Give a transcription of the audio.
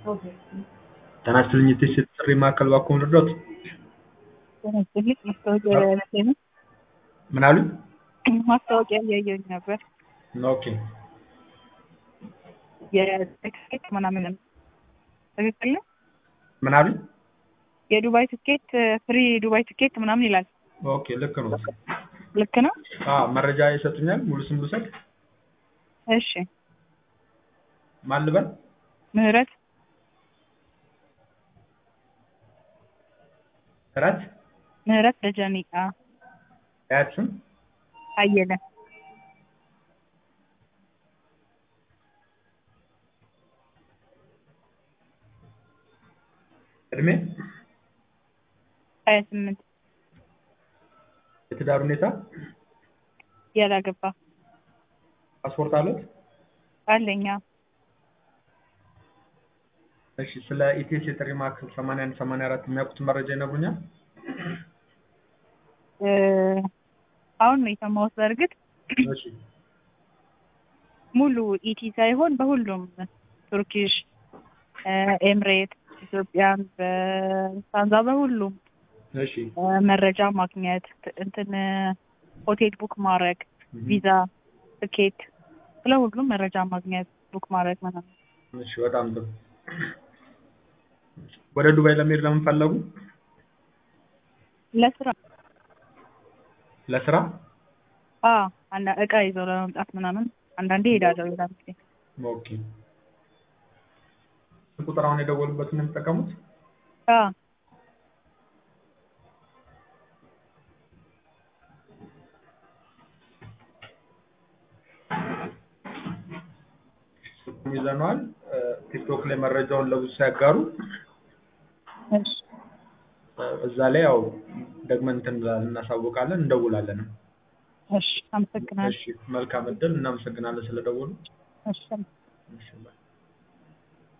ጤና ይስጥልኝ የቴስት ጥሪ ማዕከል እባክዎ ልርዳዎት? ጤና ይስጥልኝ ማስታወቂያ ላይ ነው። ምን አሉኝ? ማስታወቂያ እያየሁኝ ነበር። ኦኬ የትኬት ምናምንም ትክክል ነው። ምን አሉኝ? የዱባይ ትኬት ፍሪ ዱባይ ትኬት ምናምን ይላል። ኦኬ ልክ ነው። ልክ ነው። አዎ መረጃ ይሰጡኛል። ሙሉ ስም ልውሰድ? እሺ ማን ልበል? ምህረት ምህረት ምህረት ደጀኔ አ አያት ስም አየለ እድሜ ሀያ ስምንት የትዳር ሁኔታ ያላገባ ፓስፖርት አለት? አለኛ እሺ ስለ ኢቴስ የጥሪ ማዕከል 81 84 የሚያውቁት መረጃ ይነግሩኛል? እ አሁን ነው የሰማሁት። በእርግጥ እሺ ሙሉ ኢቲ ሳይሆን በሁሉም ቱርኪሽ፣ ኤምሬት፣ ኢትዮጵያን፣ በስታንዛ በሁሉም እሺ እ መረጃ ማግኘት እንትን ሆቴል ቡክ ማድረግ፣ ቪዛ፣ ትኬት ስለ ሁሉም መረጃ ማግኘት ቡክ ማድረግ ምናምን። እሺ በጣም ጥሩ። ወደ ዱባይ ለመሄድ ለምን ፈለጉ? ለስራ ለስራ? አ አንዳ እቃ ይዘው ለመምጣት ምናምን አንዳንዴ እሄዳለሁ። ሌላ ጊዜ ኦኬ ቁጥር አሁን የደወሉበትን ነው የሚጠቀሙት? አ ስልኩን ይዘነዋል። ቲክቶክ ላይ መረጃውን ለብዙ ሲያጋሩ እሺ እዛ ላይ ያው ደግመን እንትን እናሳውቃለን፣ እንደውላለን። እሺ አመሰግናለሁ። እሺ መልካም እድል። እናመሰግናለን ስለደወሉ። እሺ እሺ ባይ